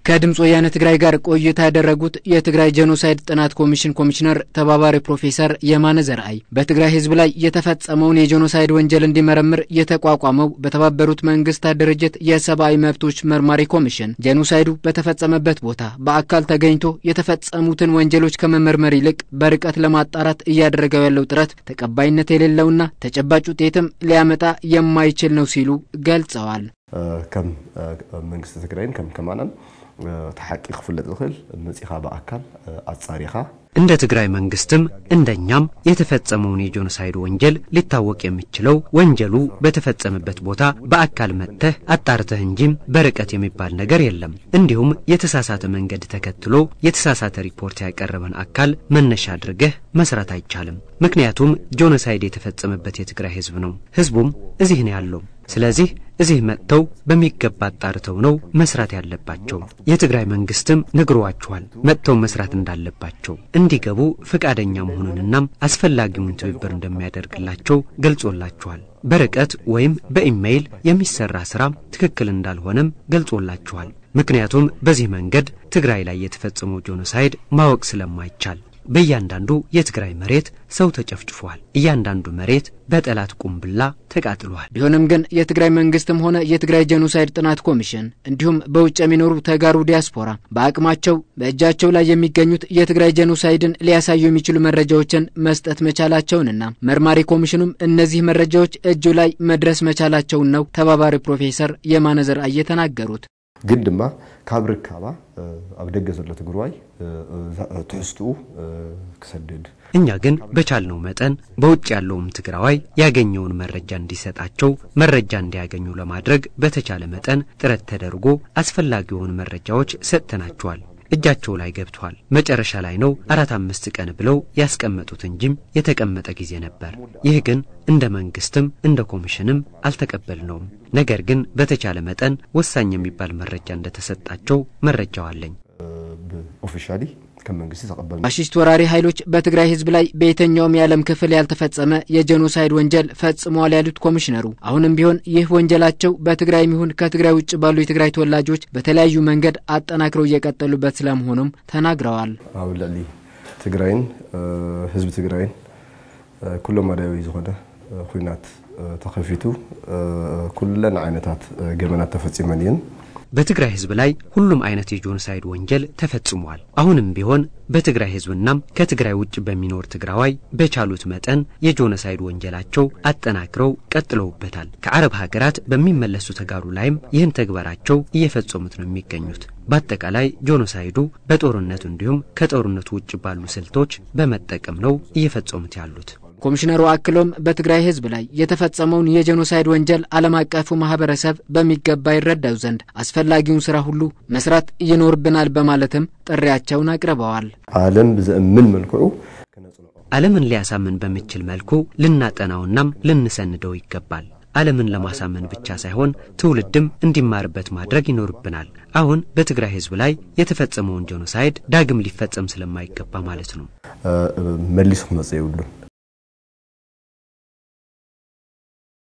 ከድምፅ ወያነ ትግራይ ጋር ቆይታ ያደረጉት የትግራይ ጄኖሳይድ ጥናት ኮሚሽን ኮሚሽነር ተባባሪ ፕሮፌሰር የማነ ዘርአይ በትግራይ ሕዝብ ላይ የተፈጸመውን የጄኖሳይድ ወንጀል እንዲመረምር የተቋቋመው በተባበሩት መንግስታት ድርጅት የሰብአዊ መብቶች መርማሪ ኮሚሽን ጄኖሳይዱ በተፈጸመበት ቦታ በአካል ተገኝቶ የተፈጸሙትን ወንጀሎች ከመመርመር ይልቅ በርቀት ለማጣራት እያደረገው ያለው ጥረት ተቀባይነት የሌለውና ተጨባጭ ውጤትም ሊያመጣ የማይችል ነው ሲሉ ገልጸዋል። ከም መንግስቲ ትግራይን ከም ከማናን ተሓቂ ክፍለጥ ዝኽእል መፂኻ ብኣካል ኣጻሪኻ እንደ ትግራይ መንግስትም እንደኛም የተፈጸመውን የጄኖሳይድ ወንጀል ሊታወቅ የሚችለው ወንጀሉ በተፈጸመበት ቦታ በአካል መጥተህ አጣርተህ እንጂም በርቀት የሚባል ነገር የለም። እንዲሁም የተሳሳተ መንገድ ተከትሎ የተሳሳተ ሪፖርት ያቀረበን አካል መነሻ አድርገህ መስራት አይቻልም። ምክንያቱም ጄኖሳይድ የተፈጸመበት የትግራይ ህዝብ ነው። ህዝቡም እዚህ ነው ያለው። ስለዚህ እዚህ መጥተው በሚገባ አጣርተው ነው መስራት ያለባቸው። የትግራይ መንግስትም ነግሯቸዋል መጥተው መስራት እንዳለባቸው እንዲገቡ ፈቃደኛ መሆኑንናም አስፈላጊውን ትብብር እንደሚያደርግላቸው ገልጾላቸዋል። በርቀት ወይም በኢሜይል የሚሰራ ስራም ትክክል እንዳልሆነም ገልጾላቸዋል። ምክንያቱም በዚህ መንገድ ትግራይ ላይ የተፈጸመው ጄኖሳይድ ማወቅ ስለማይቻል በእያንዳንዱ የትግራይ መሬት ሰው ተጨፍጭፏል። እያንዳንዱ መሬት በጠላት ቁምብላ ተቃጥሏል። ቢሆንም ግን የትግራይ መንግስትም ሆነ የትግራይ ጄኖሳይድ ጥናት ኮሚሽን እንዲሁም በውጭ የሚኖሩ ተጋሩ ዲያስፖራ በአቅማቸው በእጃቸው ላይ የሚገኙት የትግራይ ጄኖሳይድን ሊያሳዩ የሚችሉ መረጃዎችን መስጠት መቻላቸውንና መርማሪ ኮሚሽኑም እነዚህ መረጃዎች እጁ ላይ መድረስ መቻላቸውን ነው ተባባሪ ፕሮፌሰር የማነ ዘርአይ የተናገሩት። ግን ድማ ካብ ርካባ ኣብ ደገ ዘሎ ትግራዋይ ትሕዝትኡ ክሰድድ እኛ ግን በቻልነው መጠን በውጭ ያለውም ትግራዋይ ያገኘውን መረጃ እንዲሰጣቸው መረጃ እንዲያገኙ ለማድረግ በተቻለ መጠን ጥረት ተደርጎ አስፈላጊውን መረጃዎች ሰጥተናቸዋል። እጃቸው ላይ ገብቷል። መጨረሻ ላይ ነው አራት አምስት ቀን ብለው ያስቀመጡት እንጂም የተቀመጠ ጊዜ ነበር። ይህ ግን እንደ መንግስትም እንደ ኮሚሽንም አልተቀበልነውም። ነገር ግን በተቻለ መጠን ወሳኝ የሚባል መረጃ እንደተሰጣቸው መረጃው አለኝ። ኦፊሻሊ ከም መንግስቲ ተቀበል ፋሽስት ወራሪ ኃይሎች በትግራይ ህዝብ ላይ በየትኛውም የዓለም ክፍል ያልተፈጸመ የጄኖሳይድ ወንጀል ፈጽመዋል ያሉት ኮሚሽነሩ አሁንም ቢሆን ይህ ወንጀላቸው በትግራይም ይሁን ከትግራይ ውጭ ባሉ የትግራይ ተወላጆች በተለያዩ መንገድ አጠናክረው እየቀጠሉበት ስለመሆኑም ተናግረዋል። ኣብ ልዕሊ ትግራይን ህዝቢ ትግራይን ኩሎም መዳዊ ዝኾነ ኩናት ተኸፊቱ ኩለን ዓይነታት ገመናት ተፈጺመን እየን በትግራይ ህዝብ ላይ ሁሉም አይነት የጄኖሳይድ ወንጀል ተፈጽሟል። አሁንም ቢሆን በትግራይ ህዝብናም ከትግራይ ውጭ በሚኖር ትግራዋይ በቻሉት መጠን የጄኖሳይድ ወንጀላቸው አጠናክረው ቀጥለውበታል። ከአረብ ሀገራት በሚመለሱ ተጋሩ ላይም ይህን ተግባራቸው እየፈጸሙት ነው የሚገኙት። በአጠቃላይ ጄኖሳይዱ በጦርነቱ እንዲሁም ከጦርነቱ ውጭ ባሉ ስልቶች በመጠቀም ነው እየፈጸሙት ያሉት። ኮሚሽነሩ አክሎም በትግራይ ህዝብ ላይ የተፈጸመውን የጄኖሳይድ ወንጀል ዓለም አቀፉ ማህበረሰብ በሚገባ ይረዳው ዘንድ አስፈላጊውን ስራ ሁሉ መስራት ይኖርብናል በማለትም ጥሪያቸውን አቅርበዋል። ዓለም ብዘእምን መልክዑ ዓለምን ሊያሳምን በሚችል መልኩ ልናጠናውናም ልንሰንደው ይገባል። ዓለምን ለማሳመን ብቻ ሳይሆን ትውልድም እንዲማርበት ማድረግ ይኖርብናል። አሁን በትግራይ ህዝብ ላይ የተፈጸመውን ጄኖሳይድ ዳግም ሊፈጸም ስለማይገባ ማለት ነው። መሊሱ ክመጽእ የብሉን